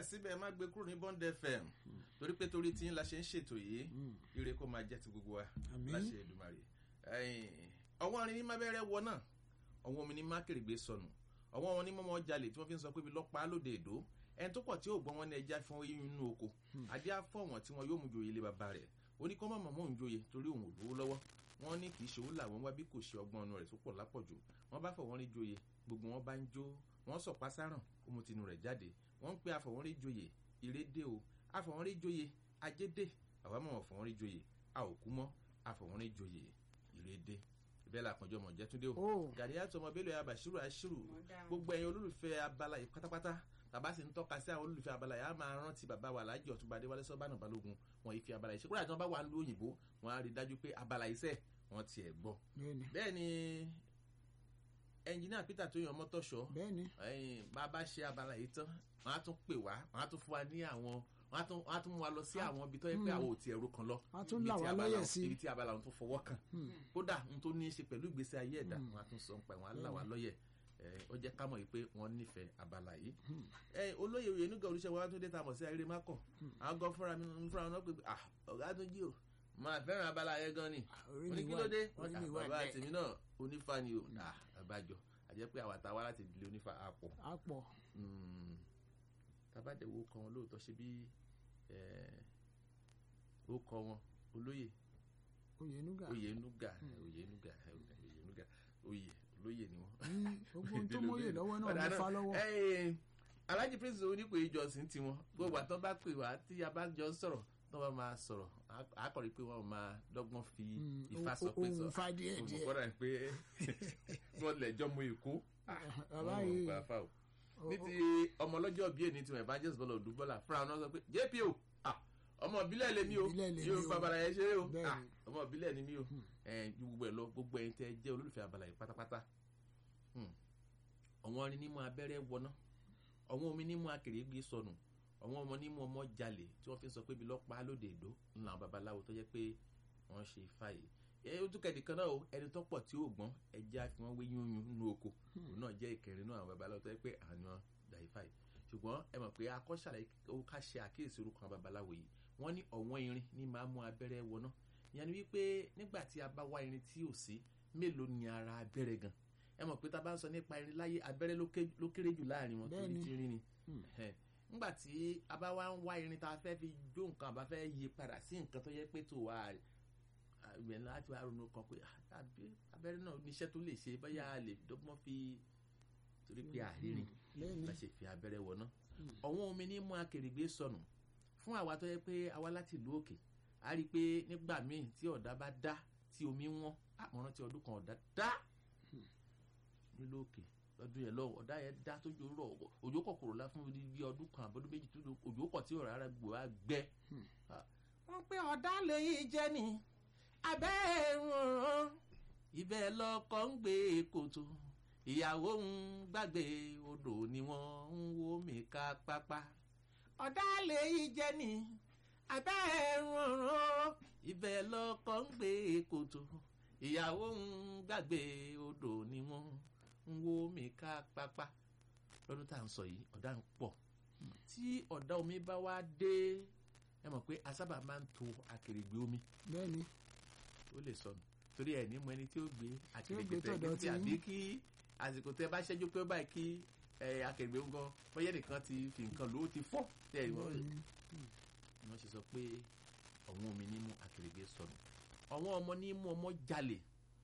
síbẹ̀ ẹ má gbé kúrò ní bond fm torí pé torí tí ń la ṣe ń ṣètò yìí ire kó máa jẹ́ ti gbogbo wa Àmín. láṣẹ Èdùmàrè ọwọ́n arin ní má bẹ́rẹ̀ wọ náà ọwọ́n omi ní má kèrègbè sọnù ọwọ́n wọn ní mọ́mọ́ jalè tí wọ́n fi ń sọ pé ibi lọ́pàá lóde èdò ẹni tó pọ̀ tí yóò gbọ́n wọn ní ẹja fún oyún inú oko adé afọ́wọ̀n tí wọn yóò mú joyè ilé bàbá rẹ̀ ó ní kọ́ mọ̀mọ́ òun joyè torí òun ò lówó lọ́wọ́ wọn ní kì í ṣe òun làwọn wá bí kò ṣe ọgbọ́n ọ̀nà rẹ̀ tó pọ̀ lápọ̀jù wọn bá fọwọ́n rí joyè gbogbo wọn bá ń jó wọn sọ pásáràn ó mu tinú rẹ̀ jáde wọn ń pe àfọwọ́n rí joyè ìrédé o àfọwọ́n rí joyè ajédè àwa mọ̀ fọwọ́n rí joyè a ò kú mọ́ àfọwọ́n rí joyè ìrédé ìbẹ́ la àpọ̀jọ́ mọ̀ jẹ́túndé o Ó. gàdíyà tọmọ bélò ya bàṣírù àṣírù gbogbo ẹ̀yin olólùfẹ́ abala yìí pátápátá tàbá sì ń tọ́ka sí àwọn olólùfẹ́ abala yìí á máa rántí bàbá wa aláàjì ọ̀túnba adéwálé sọ́bànà balógun wọn yìí fi abala yìí ṣe kúrò àti wọn bá wà ń lu òyìnbó wọn á rí i dájú pé abala yìí sẹ̀ wọ́n tiẹ̀ gbọ́ bẹ́ẹ̀ni bẹ́ẹ̀ ni ẹnjìníà peter tó yan mọ́tọ́ṣọ́ bẹ́ẹ̀ni ẹ̀yìn bá a bá ṣe abala yìí tán wọ́n á tún pè wá wọ́n á tún fún wa ní àwọn wọ́n á tún wọ́n á tún mú wa lọ sí àwọn ibi tó yẹ pé àwọn ò tiẹ̀ ro kan lọ Wọ́n á tún ibi là tí wá abala lọ́yẹ̀ òun- sí. ibi tí abala òun tún fọwọ́ kàn kódà n tó ní í ṣe pẹ̀lú ìgbésí ayé ẹ̀dá wọn á tún sọ nípa ẹ̀ wọn á là wá lọ́yẹ̀ ẹ̀, ó jẹ́ ká mọ̀ yìí pé wọ́n nífẹ̀ẹ́ abala yìí. ẹ olóyè òye nígbà olùṣẹ́ wa tún dé ta mọ̀ sí ayére mákọ̀ àwọn gan fúnra mi ń fúnra wọn náà pé ah ọ̀gá tún jí o máa fẹ́ràn abala yẹn gan ni orí wọ́n ní mi kí wà ló dé orí wọ́n mi ní wà bàbá bẹ́ẹ̀ tèmi náà onífà ni o ah àbájọ àjẹ́ pé àwa ta wá láti ìdílé onífà àpọ̀ á pọ̀ tabadẹ wo kọ wọn lóòótọ́ ṣe bí ó kọ wọn olóyè Oyènúgà oyè nuga oyè nuga oyè nuga oyè olóyè ni wọn. Mm, gbogbo ohun tó mọ́yè lọ́wọ́ náà ló fa lọ́wọ́ lọ́wọ́. alájí prince onípe ìjọsìn tiwọn gbogbo àtọ́ bá pè wá tí a bá jọ sọ̀rọ̀ tó bá máa sọ̀rọ̀ á- á kọ̀ rí pé wọ́n máa dọ́gbọ́n fi Mm, ifá o- sọ pé sọ ohun fa díẹ̀ òun díẹ̀. kọ́ra pé wọ́n lẹ̀jọ́ mọ èkó bàbá wọn ò yìí gbà fà o o- ní ti ọmọ ọlọ́jọ́ bíi èní tiwọn evangelist bọ́lá òdúbọ́lá fúnra wọn sọ pé jpo ah, ọmọ ìbílẹ̀ lèmi o Ìbílẹ̀ lèmi yóò o. fa abala yẹn ṣeré o Bẹ́ẹ̀ni. Ah, ọmọ ìbílẹ̀ ni mí o ẹ̀ ju gbogbo ẹ̀ lọ gbogbo ẹ̀yin tẹ́ ẹ jẹ́ olólùfẹ́ abala yìí pátápátá Hmm. ọ̀wọ́n orin nímú abẹ́rẹ́ wọná ọ̀wọ́n omi nímú akèrègbè sọnù ọ̀wọ́n ọmọ nímú ọmọ jalè tí wọ́n fi ń sọ pé ibi lọ́pàá lóde èdò ńlá àwọn babaláwo tó jẹ́ pé wọ́n ṣe ifá yìí ẹ ó tún kẹ̀dì kan náà o ẹni tó pọ̀ tí ó gbọ́n ẹja fi wọ́n wé yúnyún nínú oko òun náà jẹ́ ìkẹrin náà àwọn babaláwo tó jẹ́ pé àwọn gbà ifá yìí ṣùgbọ́n ẹ mọ̀ pé akọ́ṣàlẹ̀ ó ká ṣe àkíyèsí orúkọ àwọn babaláwo yìí wọ́n ní ọ̀wọ́n irin ní máa mú abẹ́rẹ́ wọná ìyẹn ni wípé nígbà tí a bá wá irin tí ò sí mélòó ni ara abẹ́rẹ́ gan ẹ mọ̀ pé tá a bá ń sọ nípa irin láyé abẹ́rẹ́ ló ké- ló kéré jù láàrin wọn torí Bẹ́ẹ̀ni. tí irin ni Ẹhẹ́n. nígbà tí a bá wá ń wá irin tá a fẹ́ fi jó nǹkan àbá fẹ́ yí padà sí nǹkan tó yẹ pé tó wà ìgbẹ́ láti wá ronú kan pé ah, àbí abẹ́rẹ́ náà níṣẹ́ tó lè ṣe bóyá a lè dọ́gbọ́n fi torí pé àrírin lẹ́yìn la ṣe fi abẹ́rẹ́ wọná ọ̀wọ́n omi ní mú akèrègbè sọnù fún àwa tó yẹ pé àwa láti ìlú òkè a rí i pé nígbà míì tí ọ̀dà bá dá tí omi wọ́n àmọ́ràn tí ọdún kan ọ̀dà dá nílùú òkè lọ́dún yẹn lọ́wọ́ ọ̀dà yẹn dá tójú rọ̀ òjò kọ̀kọ̀rọ̀ la fún bí ọdún kan àbọ̀dún méjì tó òjò kọ̀ tí ọ̀rọ̀ ara gbò á gbẹ. wọ́n pé ọ̀dà lèyí jẹ́ ni abẹ́ ìrùn ibẹ̀ lọkọ̀ ń gbé kòtò ìyàwó ń gbàgbé odò ni wọ́n ń wó mi ká pápá. ọ̀dà lèyí jẹ́ ni abẹ́ ìrùn ibẹ̀ lọkọ̀ ń gbé kòtò ìyàwó ń gbàgbé odò ni wọ́n ń wó mi ká pápá. lọ́dún tá à ń sọ yìí ọ̀dà ń pọ̀ tí ọ̀dà omi bá wá dé ẹ mọ̀ pé a sábà máa ń to akèrègbè omi bẹ́ẹ̀ni ó lè sọnù torí ẹ ní mọ ẹni tí ó gbé gbé akèrègbè tẹ tọ̀dọ̀ gbé tí tí àbí kí àsìkò tẹ bá ṣẹ́jú pé báyìí kí ẹ, akèrègbè ń gan bóyá nìkan ti fi nǹkan lò ó ti fọ́ tẹ ẹ wọ́n wọ́n ṣe sọ pé ọ̀wọ́n omi ní mú akèrègbè sọnù ọ̀wọ́n ọmọ ní mú ọmọ jalè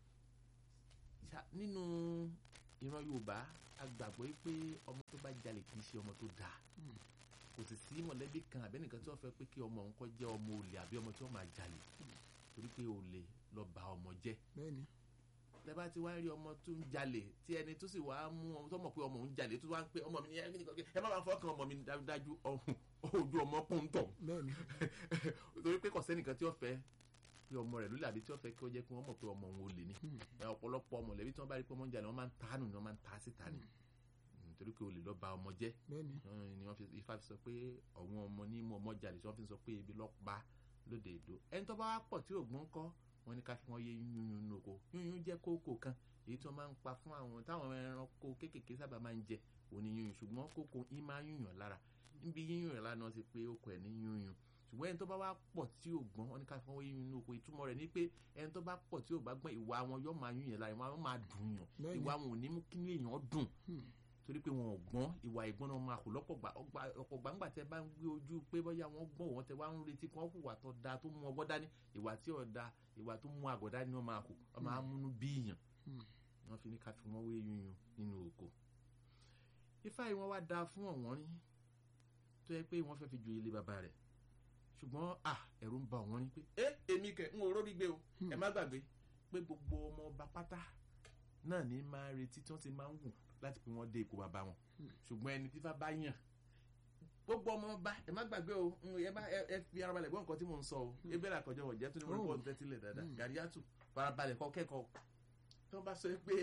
Ṣá- nínú ìran Yorùbá a gbàgbọ́ pé ọmọ tó bá jalè kì í ṣe ọmọ tó dáa kò sì sí mọ̀lẹ́bí kan àbẹ́nìkan tí wọ́n fẹ́ pé kí ọmọ òun kọ́ jẹ́ ọmọ olè àbí ọmọ tí wọ́n máa jalè torí pé olè lọ ba ọmọ jẹ́ bẹ́ẹ̀ni lẹ́bàá tí wàá rí ọmọ tó ń jalè tí ẹni tó sì wàá mú ọmọ tó mọ̀ pé ọmọ òun jalè tó wàá ń pé ọmọ mi ní ẹ ẹ má máa fọkàn ọmọ mi dájú ọ̀hún ojú ọmọ pọ́ńtọ̀ bẹ́ẹ̀ni torí pé kò sẹ́nìkan tí ó fẹ́ pé ọmọ rẹ̀ lólè àbí tí ó fẹ́ kí ó jẹ́ kí wọ́n mọ̀ pé ọmọ òun olè ni ẹ, ọ̀pọ̀lọpọ̀ mọ̀lẹ́bí tí wọ́n bá rí pé ọmọ ń jalè wọ́n máa ń tánù ni wọ́n máa ń ta síta ni nítorí pé olè lọ ba ọmọ jẹ́ bẹ́ẹ̀ni Ọ̀hún ni wọ́n fi ifá fi sọ pé ọ̀wọ́n ọmọ ní mú ọmọ jalè tí wọ́n fi sọ pé ibi lọ́ pa lóde èdò ẹni tó bá wá pọ̀ tí ògbọ́n kọ́ wọ́n ní ká fi wọ́n yé yúnyún nínú oko yúnyún jẹ́ kókò kan èyí tí wọ́n máa ń pa fún àwọn táwọn ẹranko kéékèèké sábà máa ń jẹ òní yúnyún ṣùgbọ́n kókò yín máa ń yúnyàn lára níbi yíyún rẹ̀ lánàá ti pé okò ẹ̀ ní yúnyún ṣùgbọ́n ẹni tó bá wá pọ̀ tí ò gbọ́n wọn ní ká fọwọ́ yíyún inú oko ìtumọ̀ rẹ̀ ni pé ẹni tó bá pọ̀ tí ò bá gbọ́n ìwà wọn yóò máa yún yẹn lára wọn máa dùn yàn Bẹ́ẹ̀ni. ìwà wọn ò ní mú kí ní èèyàn dùn Hmm. torí pé wọn ò gbọ́n ìwà ìgbọ́n náà máa kù lọ́pọ̀ gbà ọgbà- ọ̀pọ̀ gbàǹgbà tẹ bá ń gbé ojú pé bóyá wọ́n gbọ́n wọn tẹ wá ń retí kí wọ́n hùwà tó da tó mú ọgbọ́n dání ìwà tí ò da ìwà tó mú àgọ́ dání wọ́n máa kù wọ́n máa múnú bíyàn Hmm. wọ́n fi ní ká fi wọ́n wé yúnyún nínú oko ifá yìí wọ́n wá da fún ọ̀wọ́n rí tó yẹ pé wọ́n fẹ́ fi joyè ilé bàbá rẹ̀ ṣùgbọ́n à ẹ̀rù ń ba ọ̀wọ́n rí pé ẹ èmi kẹ ń oró rí gbé o ẹ má gbàgbé pé gbogbo ọmọ ọba pátá náà ní máa retí tí wọ́n ti máa ń wù láti pé wọ́n dé ipò bàbá wọn ṣùgbọ́n ẹni tí fá bá yàn gbogbo ọmọ ọba ẹ má gbàgbé o ń, ẹ má ẹ- ẹ fi ara balẹ̀ gbọ́ nǹkan tí mò ń sọ o ebéèrè àkọjọ wọ̀ jẹ́ tó ní mo rí Oh. bọ́ọ̀lù tẹ́tílẹ̀ dáadáa Hmm. gàríyàtù farabalẹ̀ kọ́ kẹ́kọ̀ọ́ tí wọ́n bá sọ pé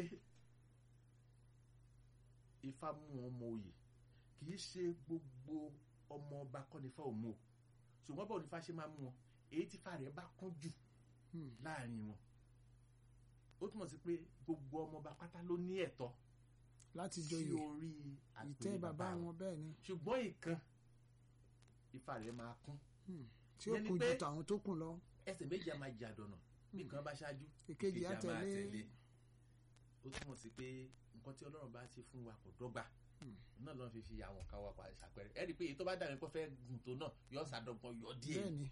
ifá mú ọmọ oyè kì í ṣe gbogbo ọmọ ọba kọ́ nífà òmu o ṣùgbọ́n báwo nífà ṣe máa mú wọn èyí tí fà rẹ̀ bá kún jù Hmm. láàrin wọn ó túmọ̀ sí pé gbogbo ọmọ ọba pátá ló ní ẹ̀tọ́ láti sí joyè orí ìtẹ́ àpèrè bàbá wọn bẹ́ẹ̀ ni ṣùgbọ́n ìkan ifá rẹ̀ máa kún Hmm. tí ó Yẹn ni kù ju pé- tàwọn tó kù lọ ẹsẹ̀ méjì á máa jà dọ̀nà bí nǹkan bá ṣáájú èkejì á á máa tẹ̀lé ó túmọ̀ sí pé nǹkan tí ọlọ́run bá ṣe fún wa kò dọ́gba Hmm. náà lọ́n fi fi àwọn kan wá pa ṣàpẹrẹ ẹ rí i pé èyí tó bá dàbí pé fẹ́ gùn tó náà yọ sàdọ̀gbọ̀n yọ díẹ̀ bẹ́ẹ̀ ni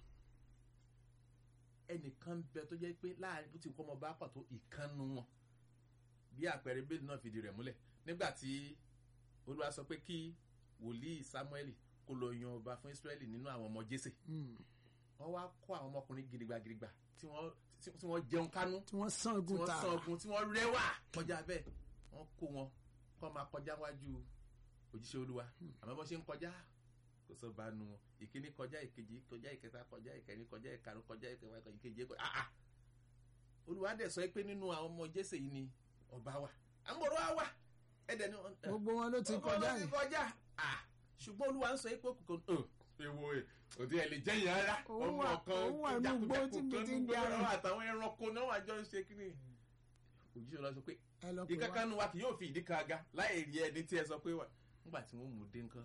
ẹnìkan ń bẹ tó jẹ́ pé láàrin bó ti kọ́ ọmọ bá pàtó ìkànnù wọn bí àpẹẹrẹ bẹ́ẹ̀ náà fìdí rẹ̀ múlẹ̀ nígbà tí olúwa sọ pé kí wòlíì samuel kó lọ yan ọba fún israẹli nínú àwọn ọmọ jésè Hmm. wọ́n wá kó àwọn ọmọkùnrin gidigba gidigba tí wọ́n tí tí wọ́n jẹun kánú tí wọ́n sán tí ogun wọ́n tààrà sàn ogun tí wọ́n rẹwà kọjá bẹ́ẹ̀ wọ́n kó wọn kọ́ máa kọjá wájú òjíṣẹ́ olúwa àmọ́ bó ṣe ń kọjá kò sọ bá nu wọn ìkíní kọjá ìkejì kọjá ìkẹta kọjá ìkẹrin kọjá ìkarùn kọjá ìkẹwàá kọjá ìkeje kọjá ah ah olúwa dẹ̀ sọ pé nínú àwọn ọmọ jésè yìí ni ọba wà àmọ́rọ́ á wà ẹ̀dẹ̀ ni wọ́n gbogbo wọn ló ti ọba kọjá ló ti yìí kọjá ah ṣùgbọ́n olúwa ń sọ pé kòkò ọ̀ ewo ẹ̀ òdi ẹ̀ lè jẹ́yìn ara Òun ọmọ wà- kan òun wà nínú igbó tí mi ti ń gbé darí. àtàwọn ẹranko náà wà jọ ń ṣe kí ni òjíṣẹ́ ọlọ́run sọ pé ẹ lọ pè wá ìkankan nu wa kì yóò fi ìdí kan aga láì rí ẹni tí ẹ sọ pé wà nígbà tí wọ́n mú un dé nǹkan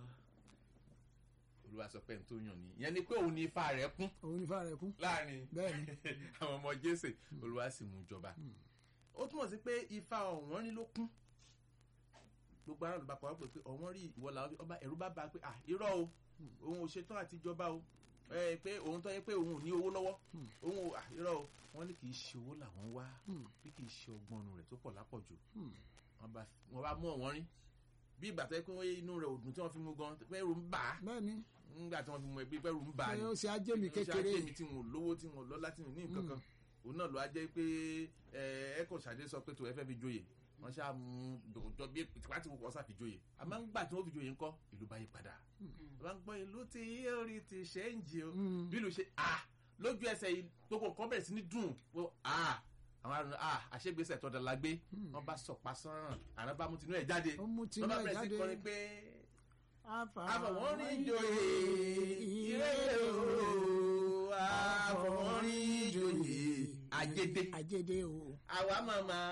olúwa sọ pé n tó yàn ní ìyẹn ni pé òun ní ifá rẹ̀ kún òun ní fàrẹ kú láàrin bẹ́ẹ̀ ni àwọn ọmọ jésè olúwa sì mú jọba ó túmọ̀ sí pé ifá ọ̀wọ́n rí ló kún gbogbo aráàlú bá kọ́ ọ́ pé ọ̀wọ́n rí ìwọ làwọn ọba ẹ̀rú bá ba pé à irọ́ o òun ò ṣetán àti jọba o ẹ pé òun tó yẹ pé òun ò ní owó lọ́wọ́ òun ò à irọ́ o wọ́n ní kì í ṣe owó làwọn wá Hmm. bí kì í ṣe ọgbọ́n rẹ̀ tó pọ̀ lápọ̀jù Hmm. wọ́n bá wọ́n bá mú ọ̀wọ́n rí bí ìgbà tó yẹ pé wọ́n inú rẹ̀ òdùn tí wọ́n fi mú gan pẹ́rù ń bà á bẹ́ẹ̀ ni nígbà tí wọ́n fi mú ẹbí pẹ́rù ń bà á ṣé ni ó ṣe ajé mi kékeré ṣe àjẹmí tí wọn ò lówó tí wọn ò lọ́lá tí wọn ò ní nǹkan kan òun náà ló á jẹ́ pé ẹ ẹ kò ṣàdé sọ pé tó ẹ fẹ́ fi joyè wọ́n ṣáà mú dòjọ́ bí tipa tí wọ́n sá fi joyè àmọ́ ńgbà tí wọ́n fi joyè ńkọ́ ìlú bá yí padà wọ́n gbọ́ ìlú tí orí ti ṣe ń jì o Hmm. bí ìlú ṣe à lójú ẹsẹ̀ yìí gbogbo nǹkan bẹ̀rẹ̀ sí ní dùn wọ́n à àwọn àrùn à àṣegbèsè tọ́da la gbé wọ́n bá sọ̀pá sọ́ràn àrùn bá mú tinú ẹ̀ jáde ó mú tinú wọ́n bá ẹ̀ bẹ̀rẹ̀ sí jáde kọrin pé àfàwọn àfọwọ́n rí joyè ìrẹ́lẹ̀ o àfọwọ́n rí joyè àjẹdẹ àjẹdẹ o àwa màmá